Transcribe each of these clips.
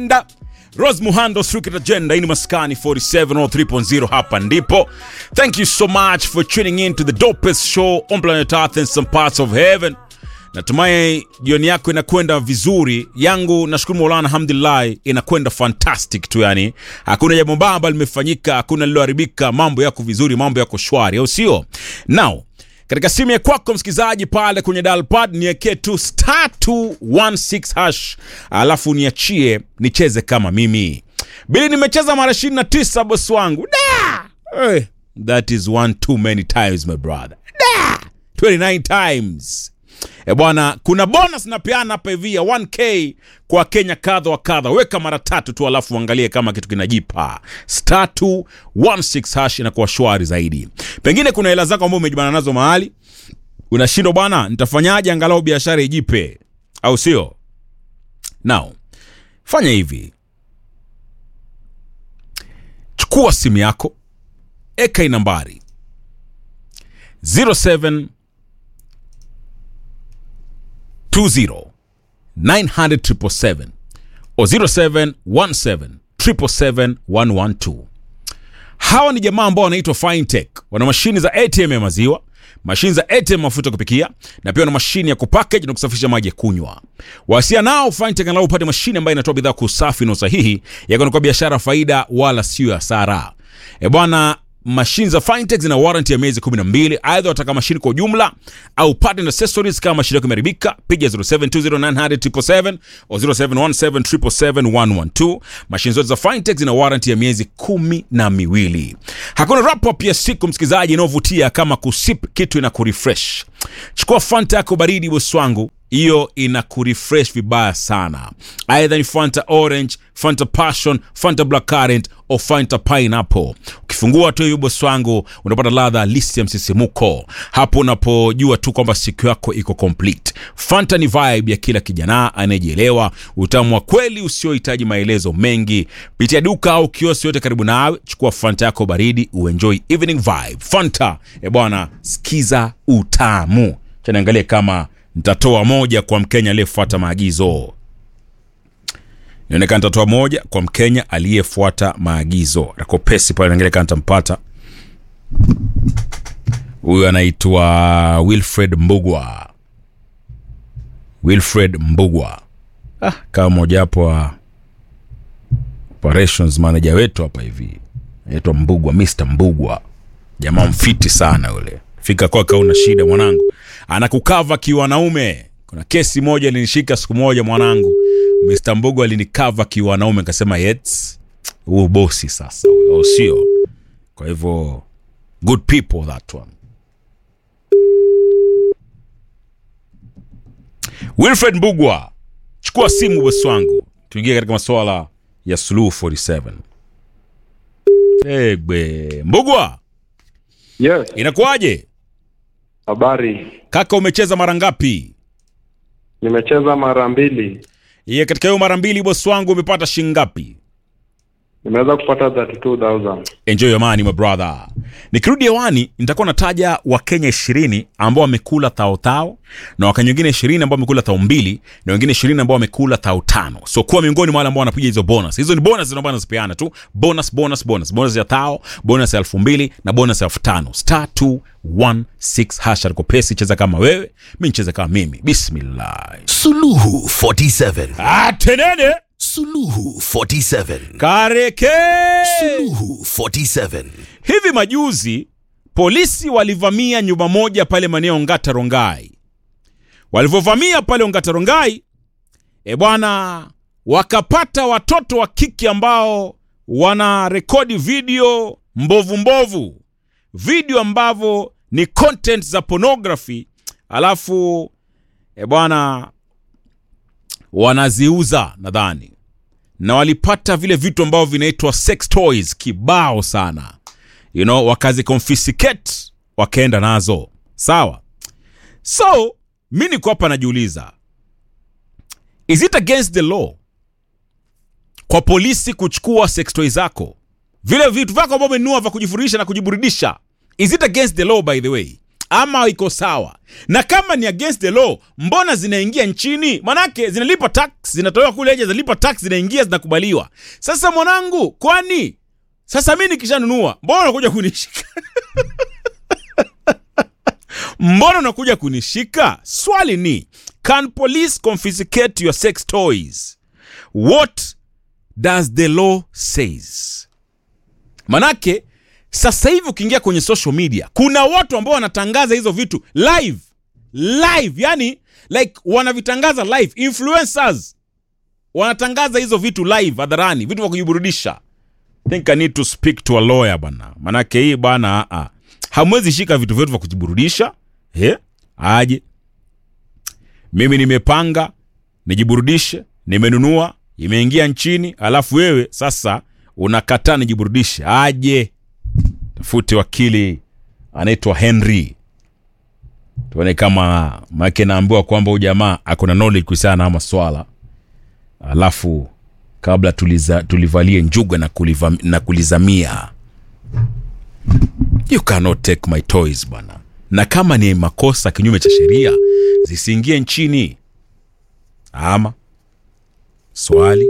Da. Rose Muhando Street Agenda hii ni Maskani 4703.0 hapa ndipo. Thank you so much for tuning in to the dopest show on planet Earth and some parts of heaven. Natumai jioni yako inakwenda vizuri. Yangu nashukuru Mola, alhamdulillah, inakwenda fantastic tu, yani hakuna jambo baya ambalo limefanyika, hakuna lililoharibika, mambo yako vizuri, mambo yako shwari, au sio? Now katika simu ya kwako msikilizaji, pale kwenye dial pad niwekee tu star 216 hash, alafu niachie nicheze kama mimi bili. Nimecheza mara 29 bosi wangu da! Hey, that is one too many times my brother da! 29 times E bwana, kuna bonus napeana hapa hivi ya 1k kwa Kenya kadha wa kadha. Weka mara tatu tu, alafu uangalie kama kitu kinajipa. Star 216 hash inakuwa shwari zaidi. Pengine kuna hela zako ambazo umejibana nazo mahali unashindwa, bwana, nitafanyaje angalau biashara ijipe, au sio? Now fanya hivi, chukua simu yako, eka hii nambari 07 20 900 777 o 0717 777 112. Hawa ni jamaa ambao wanaitwa Fintech. Wana mashini za ATM ya maziwa, mashini za ATM mafuta kupikia, na pia wana mashini ya kupackage na kusafisha maji ya kunywa. Wasia nao Fintech angalau upate mashini ambayo inatoa bidhaa kwa usafi na usahihi, yako kwa biashara faida wala sio hasara. E bwana mashine za Fintech zina warranty ya miezi 12. Aidha wataka mashine kwa ujumla au part and accessories kama mashine yako imeharibika, piga 0720900777 au 0717771112. Mashine zote za Fintech zina warranty ya miezi kumi na miwili. Hakuna wrap up ya siku msikilizaji inayovutia kama kusip kitu ina kurefresh. Chukua Fanta yako baridi bosi wangu hiyo ina kurefresh vibaya sana. Aidha ni Fanta Orange, Fanta Passion, Fanta Black Currant au Fanta Pineapple. Ukifungua tu hiyo bosi wangu, unapata ladha halisi ya msisimuko. Hapo unapojua tu kwamba siku yako iko complete. Fanta ni vibe ya kila kijana anayejielewa, utamu wa kweli usiohitaji maelezo mengi. Pitia duka au kioski yote karibu nawe, chukua Fanta yako baridi, uenjoy evening vibe. Fanta e bwana, sikiza utamu. Cha niangalie kama nitatoa moja kwa Mkenya aliyefuata maagizo. Inaonekana nitatoa moja kwa Mkenya aliyefuata maagizo. Rakopesi pale, naangalia kama nitampata huyu. Anaitwa Wilfred Mbugwa. Wilfred Mbugwa, ah, kama mojawapo wa operations manager wetu hapa hivi, anaitwa Mbugwa, Mr Mbugwa, jamaa mfiti sana ule. Fika kwake una shida mwanangu, anakukava kiwanaume. Kuna kesi moja ilinishika siku moja mwanangu, Mr Mbogo alinikava kiwanaume, nikasema yes, huu bosi sasa, au sio? Kwa hivyo good people that one. Wilfred Mbugwa, chukua simu bosi wangu, tuingie katika masuala ya Suluhu 47. Egbe Mbugwa, Yes, inakuwaje habari. kaka? Umecheza mara ngapi? Nimecheza mara mbili, Ye, katika hiyo mara mbili bosi wangu umepata shilingi ngapi? nimeweza kupata 32000 Enjoy your money my brother. Nikirudi hewani nitakuwa nataja Wakenya ishirini ambao wamekula thao thao na Wakenya wengine ishirini ambao wamekula thao mbili na wengine ishirini ambao wamekula thao tano. So kuwa miongoni mwa wale ambao wanapiga hizo bonus. Hizo ni bonus ambazo nazipeana tu. Bonus, bonus, bonus. Bonus ya thao, bonus ya elfu mbili na bonus ya elfu tano. Star 216 hash aliko pesi, cheza kama wewe, mi nicheze kama mimi. Bismillah. Suluhu 47. Atenene Suluhu 47. kareke Suluhu 47. Hivi majuzi polisi walivamia nyumba moja pale maeneo Ngata Rongai. Walivyovamia pale Ngata Rongai, e bwana, wakapata watoto wa kike ambao wana rekodi video mbovu mbovu, video ambavyo ni content za pornography, alafu e bwana, wanaziuza nadhani na walipata vile vitu ambavyo vinaitwa sex toys kibao sana you know, wakazi confiscate wakaenda nazo sawa. So mi niko hapa najiuliza, is it against the law kwa polisi kuchukua sex toys zako, vile vitu vyako ambavyo umenunua vya kujifurisha na kujiburudisha? Is it against the law by the way, ama iko sawa na kama ni against the law mbona zinaingia nchini manake zinalipa tax zinatolewa kule nje zinalipa tax zinaingia zinakubaliwa sasa mwanangu kwani sasa mi nikishanunua mbona unakuja kunishika mbona unakuja kunishika swali ni can police confiscate your sex toys what does the law says manake sasa hivi ukiingia kwenye social media kuna watu ambao wanatangaza hizo vitu live live yani like wanavitangaza live influencers wanatangaza hizo vitu live hadharani vitu vya kujiburudisha think i need to speak to a lawyer bana manake hii bana uh, hamwezi shika vitu vyetu vya kujiburudisha eh? aje mimi nimepanga nijiburudishe nimenunua imeingia nchini alafu wewe sasa unakataa nijiburudishe aje tafute wakili anaitwa henry tuone kama make naambiwa kwamba huyu jamaa akona knowledge kuhusiana na haya maswala alafu kabla tuliza, tulivalie njuga na, kuliva, na kulizamia you cannot take my toys bwana na kama ni makosa kinyume cha sheria zisiingie nchini ama swali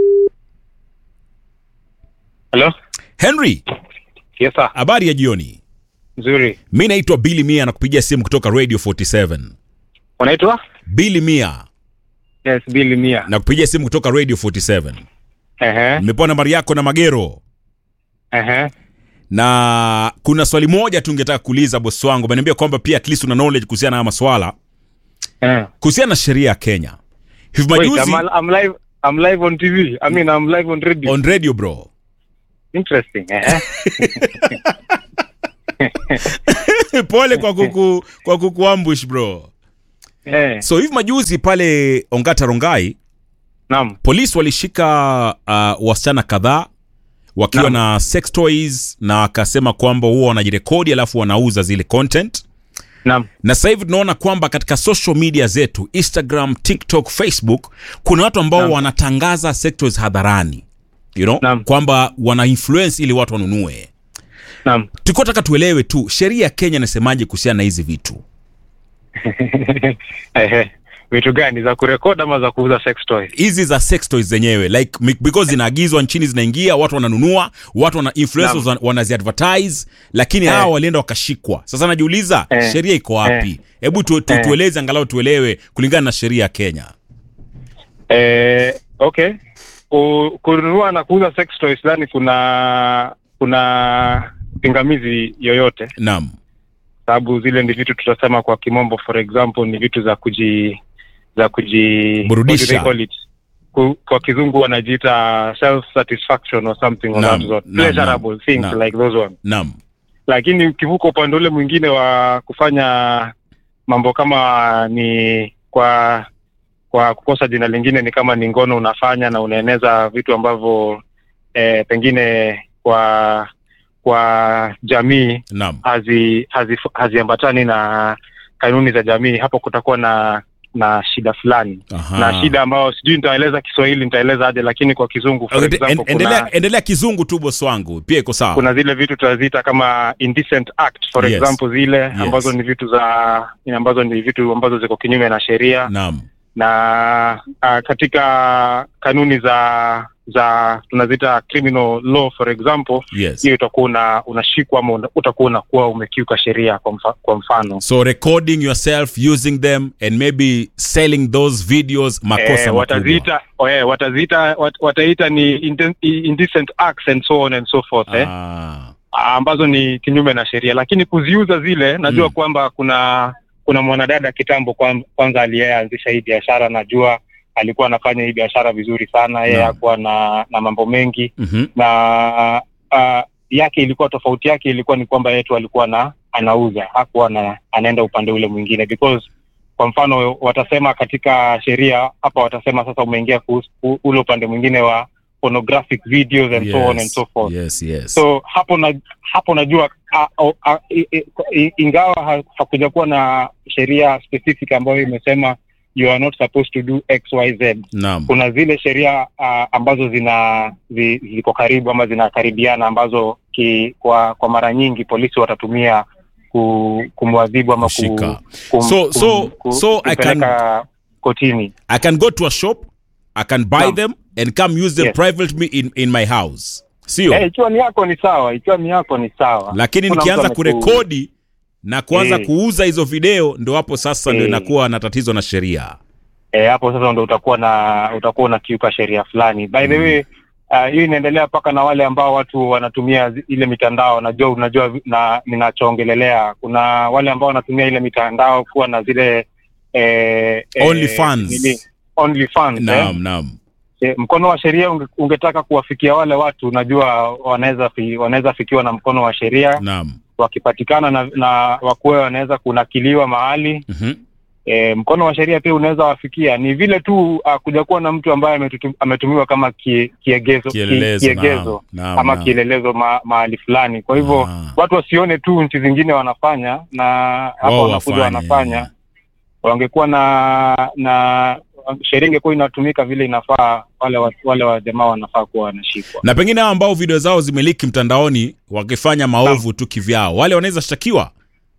Hello? henry Yes, sir. habari ya jioni Nzuri. mi naitwa bili mia na kupigia simu kutoka radio 47 Unaitwa? bili mia Yes, Billy Mia. na kupigia simu kutoka radio 47 Ehe. nimepewa nambari yako na magero Ehe. na kuna swali moja tu ningetaka kuuliza bosi wangu ameniambia kwamba pia at least una knowledge kuhusiana na haya maswala Eh. kuhusiana na sheria ya kenya hivi Wait, majuzi I'm, I'm live I'm live on TV. I mean, I'm live on radio. on radio bro Interesting. Ehe. pole kwa kuku kwa kukuambush bro Eh. so hivi majuzi pale ongata rongai Naam. polisi walishika uh, wasichana kadhaa wakiwa Naam. na sex toys na akasema kwamba huwa wanajirekodi alafu wanauza zile content Naam. na sasa hivi tunaona kwamba katika social media zetu instagram tiktok facebook kuna watu ambao Naam. wanatangaza sex toys hadharani you know? Naam. kwamba wana influence ili watu wanunue Naam. tulikuwa taka tuelewe tu sheria ya kenya inasemaje kuhusiana na hizi vitu Ehe. Vitu gani za kurekodi ama za kuuza sex toys? hizi za sex toys zenyewe like mi- because zinaagizwa nchini zinaingia watu wananunua watu wana influencers wana- wanaziadvertise lakini Eh. hawa walienda wakashikwa sasa najiuliza Eh. sheria iko wapi hebu tu, tu, Eh. tueleze angalau tuelewe kulingana na sheria ya kenya Eh, okay. Ku- Kununua na kuuza sex toys ndani kuna kuna pingamizi yoyote naam sababu zile ni vitu tutasema kwa kimombo for example ni vitu za kuji za kuji Burudisha. what do they call it? Ku, kwa kizungu wanajiita self satisfaction or something of Naam, that sort naam, pleasurable naam, things naam. like those one naam lakini ukivuka upande ule mwingine wa kufanya mambo kama ni kwa kwa kukosa jina lingine ni kama ni ngono unafanya na unaeneza vitu ambavyo eh, pengine kwa kwa jamii naam hazi hazi haziambatani na kanuni za jamii hapo kutakuwa na na shida fulani Aha. na shida ambayo sijui nitaeleza kiswahili nitaeleza aje lakini kwa kizungu for Okay, example, en- endelea, kuna, endelea kizungu tu bosi wangu pia iko sawa kuna zile vitu tunaziita kama indecent act for Yes. example zile ambazo ni vitu za ambazo ni vitu ambazo ziko kinyume na sheria naam na uh, katika kanuni za za tunaziita criminal law for example yes hiyo utakuwa una, unashikwa ama una- utakuwa unakuwa umekiuka sheria kwa, mfa, kwa mfano so recording yourself using them and maybe selling those videos makosa eh, makubwa wataziita oh, eh, wataziita wat, wataita ni inden- indecent acts and so on and so forth eh, ah. ambazo ni kinyume na sheria lakini kuziuza zile najua Mm. kwamba kuna kuna mwanadada kitambo kwan- kwanza aliyeanzisha hii biashara najua alikuwa anafanya hii biashara vizuri sana yeye Naam. hakuwa na na mambo mengi mm-hmm. na uh, yake ilikuwa tofauti yake ilikuwa ni kwamba yetu alikuwa na anauza hakuwa na, anaenda upande ule mwingine because kwa mfano watasema katika sheria hapa watasema sasa umeingia kuhusu- ku- ule upande mwingine wa pornographic videos and so on and so forth yes yes so hapo na hapo najua a, a, a, i, i, i, ingawa ha- hakuja kuwa na sheria specific ambayo imesema you are not supposed to do xyz naam kuna zile sheria uh, ambazo zina zi, ziko karibu ama zinakaribiana ambazo ki, kwa kwa mara nyingi polisi watatumia ku, kumwadhibu ama ku, Kushika. kum, So- so- so I can- kumpeleka kotini. I can go to a shop, I can buy Naam. them and come use them Yes. privately in, in my house. Sio? Eh, ikiwa ni yako ni sawa, ikiwa ni yako ni sawa. Lakini Kuna nikianza mtu ameku- kurekodi na kuanza Eh. kuuza hizo video ndo hapo sasa ndo Eh. inakuwa na tatizo na sheria. eh, hapo sasa ndo utakuwa na utakuwa unakiuka sheria fulani. By the way uh, hiyo inaendelea mpaka na wale ambao watu wanatumia zi- ile mitandao. Najua unajua vi- na ninachoongelelea, kuna wale ambao wanatumia ile mitandao kuwa na zile eh, eh, OnlyFans. nini? OnlyFans, eh? Naam, naam. Eh, mkono wa sheria unge, ungetaka kuwafikia wale watu, unajua wanaweza fi, wanaweza fikiwa na mkono wa sheria Naam. wakipatikana na, na wakuwe wanaweza kunakiliwa mahali Mhm. e, mkono wa sheria pia unaweza wafikia. Ni vile tu uh, kuja kuwa na mtu ambaye ametutu- ametumiwa kama kie, kiegezo, Kielelezo, ki, kiegezo naam, naam, ama naam. kielelezo ma, mahali fulani. Kwa hivyo Ah. watu wasione tu nchi zingine wanafanya na hapa Wao wanakuja wafanye. wanafanya, wangekuwa na na sheria ingekuwa inatumika vile inafaa, wale wa, wale wa jamaa wanafaa kuwa wanashikwa. Na pengine hao ambao video zao zimeliki mtandaoni wakifanya maovu tu kivyao, wale wanaweza shtakiwa.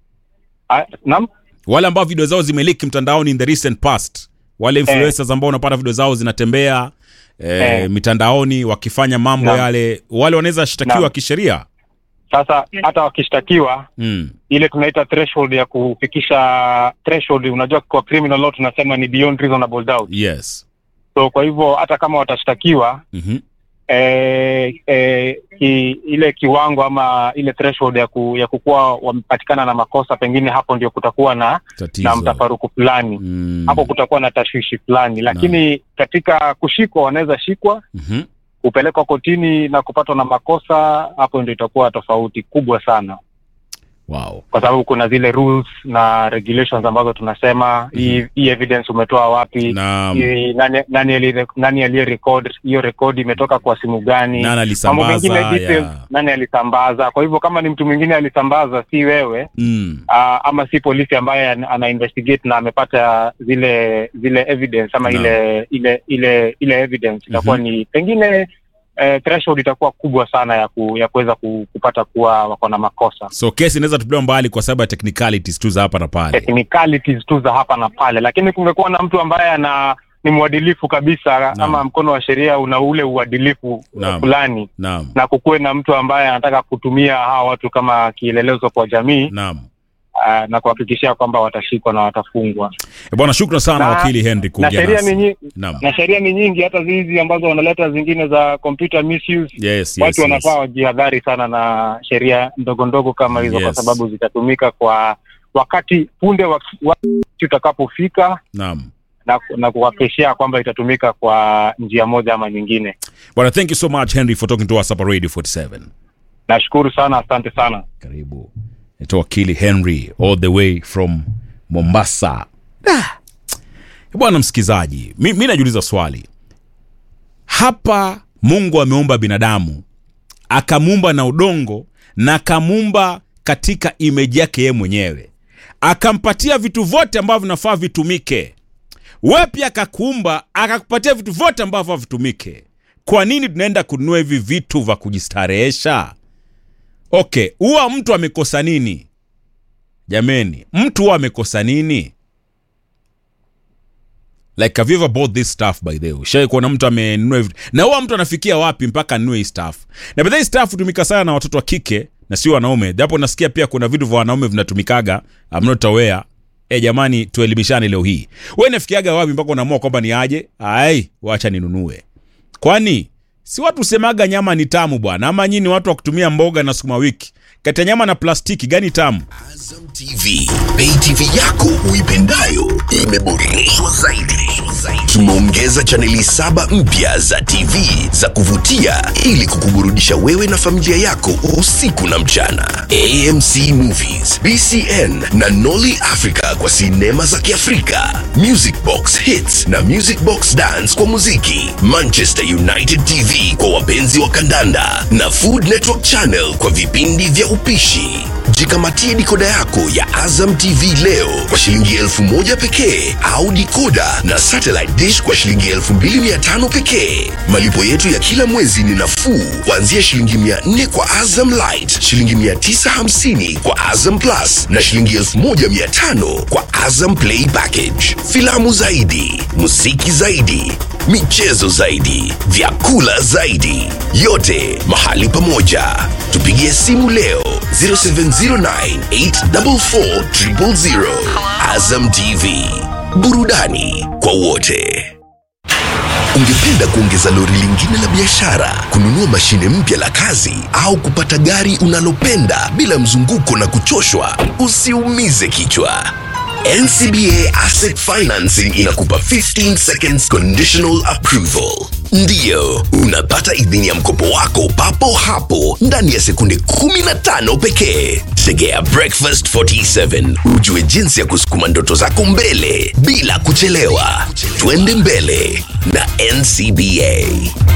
Ah, Naam, Wale ambao video zao zimeliki mtandaoni in the recent past, wale influencers ambao unapata video zao zinatembea eh, Eh. mitandaoni wakifanya mambo Naam. yale, wale wanaweza shtakiwa Naam. kisheria. sasa hata wakishtakiwa Mm. ile tunaita threshold ya kufikisha threshold. Unajua, kwa criminal law tunasema ni beyond reasonable doubt. Yes. So kwa hivyo hata kama watashtakiwa Mhm. eh, eh, ki, ile kiwango ama ile threshold ya, ku, ya kukuwa wamepatikana na makosa, pengine hapo ndio kutakuwa na, Tatizo. na mtafaruku fulani Mm. hapo kutakuwa na tashwishi fulani, lakini katika kushikwa wanaweza shikwa Mhm. kupelekwa kotini na kupatwa na makosa, hapo ndio itakuwa tofauti kubwa sana Wow. kwa sababu kuna zile rules na regulations ambazo tunasema hii hii evidence umetoa wapi Naam. hii nani nani ali- nani aliye record hiyo record imetoka kwa simu gani Nani mambo alisambaza mengine details ya. nani alisambaza kwa hivyo kama ni mtu mwingine alisambaza si wewe Mm. aa, ama si polisi ambaye ana ana investigate na amepata zile zile evidence ama Naam. ile ile ile ile evidence itakuwa ni pengine eh, threshold itakuwa kubwa sana ya ku, ya kuweza ku, kupata kuwa wako na makosa So kesi inaweza tupiliwa mbali kwa sababu ya technicalities tu za hapa na pale. technicalities tu za hapa na pale, lakini kungekuwa na mtu ambaye ana ni mwadilifu kabisa Naam. ama mkono wa sheria una ule uadilifu Naam. fulani, Naam. na kukuwe na mtu ambaye anataka kutumia hawa watu kama kielelezo kwa jamii Naam. uh, na kuhakikishia kwamba watashikwa na watafungwa. Eh, Bwana shukran sana Na- wakili Henry Na kuongea sheria ni nasi. nyingi, Naam. na sheria ni nyingi, hata hizi ambazo wanaleta zingine za computer misuse Yes, yes. watu yes. wanafaa wajihadhari sana na sheria ndogo ndogo kama hizo, kwa Yes. sababu zitatumika kwa wakati punde wakati utakapofika Naam. na, na kuhakikishia kwamba itatumika kwa njia moja ama nyingine. Bwana thank you so much Henry for talking to us hapa Radio 47. Nashukuru sana, asante sana. Karibu. Naitwa wakili Henry all the way from Mombasa. Da. Bwana msikizaji, mi, mi najiuliza swali hapa. Mungu ameumba binadamu akamuumba na udongo na akamuumba katika imeji yake yeye mwenyewe, akampatia vitu vyote ambavyo vinafaa vitumike. We pia akakuumba akakupatia vitu vyote ambavyo vitumike. Kwa nini tunaenda kununua hivi vitu vya kujistarehesha? Okay, huwa mtu amekosa nini? Jameni, mtu huwa amekosa nini? Like have you ever bought this stuff by the way? Shai kuona mtu amenunua hivi. Na huwa mtu anafikia wapi mpaka anunue hii stuff? Na by the way, stuff hutumika sana na watoto wa kike na sio wanaume. Japo nasikia pia kuna vitu vya wanaume vinatumikaga. I'm not aware. Eh, jamani tuelimishane leo hii. Wewe nafikiaga wapi mpaka unaamua kwamba ni aje? Ai, wacha ninunue. Kwani si watu semaga nyama ni tamu bwana, ama nyinyi watu wa kutumia mboga na sukuma wiki? Kati ya nyama na plastiki gani tamu? Azam TV, Pay TV yako uipendayo imeboreshwa zaidi. Tumeongeza chaneli saba mpya za TV za kuvutia ili kukuburudisha wewe na familia yako usiku na mchana. AMC Movies, BCN na Nolly Africa kwa sinema za Kiafrika, Music Box Hits na Music Box Dance kwa muziki, Manchester United TV kwa wapenzi wa kandanda na Food Network Channel kwa vipindi vya upishi. Jikamatie dikoda yako ya Azam TV leo kwa shilingi elfu moja pekee au dikoda na satellite dish kwa shilingi elfu mbili mia tano pekee. Malipo yetu ya kila mwezi ni nafuu kuanzia shilingi mia nne kwa Azam Light, shilingi mia tisa hamsini kwa Azam Plus na shilingi elfu moja mia tano kwa Azam Play Package. Filamu zaidi, muziki zaidi, michezo zaidi, vyakula zaidi, yote mahali pamoja. Tupigie simu leo 0709844000. Azam TV, burudani kwa wote. Ungependa kuongeza lori lingine la biashara, kununua mashine mpya la kazi au kupata gari unalopenda bila mzunguko na kuchoshwa? Usiumize kichwa. NCBA Asset Financing inakupa 15 seconds conditional approval. Ndiyo, unapata idhini ya mkopo wako papo hapo ndani ya sekunde 15 pekee. Tegea Breakfast 47 ujue jinsi ya kusukuma ndoto zako mbele bila kuchelewa. Twende mbele na NCBA.